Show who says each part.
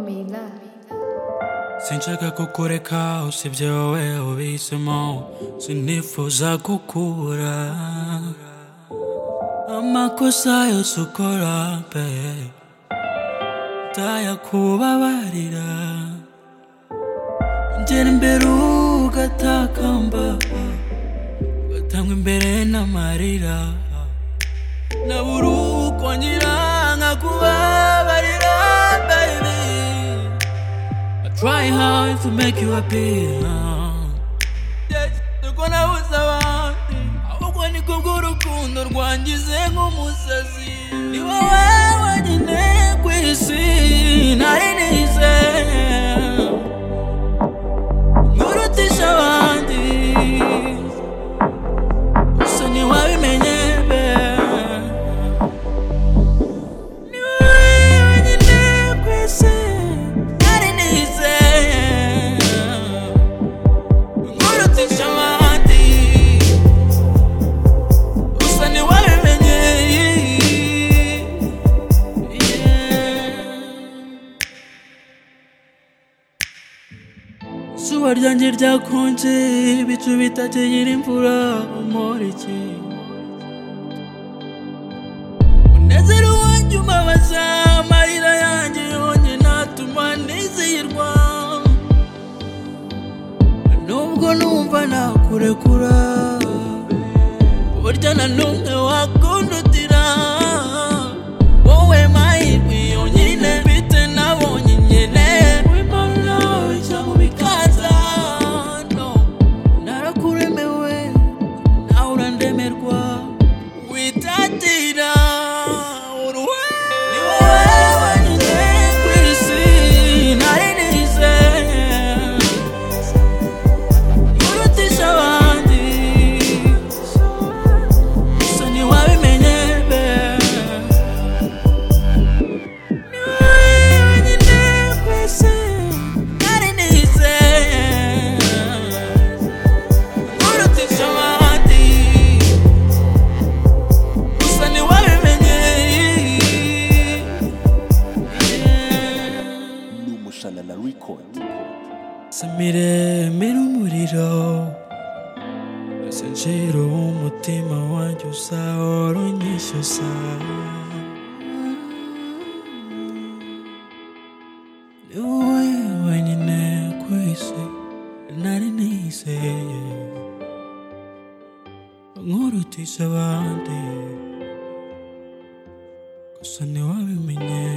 Speaker 1: Mila
Speaker 2: sinshaka kukureka usibye wowe ubihisemo sinifuza gukura amakosa yose ukora pe ndayakubabarira ngera imbere ugatakamba ugatanga imbere n'amarira nabura ukongera nkakubabarira baby Try hard to make you happy. Nuko nabuze abandi ahubwo niko bw'urukundo rwangize nk'umusazi ni wowe wenyine ku isi nari nize nkurutisha abandi gusa ntiwabimenye be ni wowe wenyine ku isi nari nize nkurutisha abandi gusa ntiwabimenye yeah. Izuba ryanjye ryakonje ibicu bitakegera imvura umuriki Munezero wanjye umabaza amarira yanjye yonye natuma nizihirwa Nubwo numva nakurekura Burya na numwe wakundutira Wowe mahirwe yonyine mfite nabonye nkeneye Wimana ujya mu bikaza no Narakuremewe nawe urandemerwa witatira uruhe ni wowe wenyine ku isi nari nize nkurutisha abandi gusa ntiwabimenye be ni wowe wenyine ku isi nari nize nkurutisha abandi gusa ntiwabimenye
Speaker 3: n'umushana na record
Speaker 2: samire mera umuriro sinjira umutima wanjye usahora unyishyusa ni wowe wenyine ku isi nari nizeye nkurutisha abandi gusa ntiwabimenye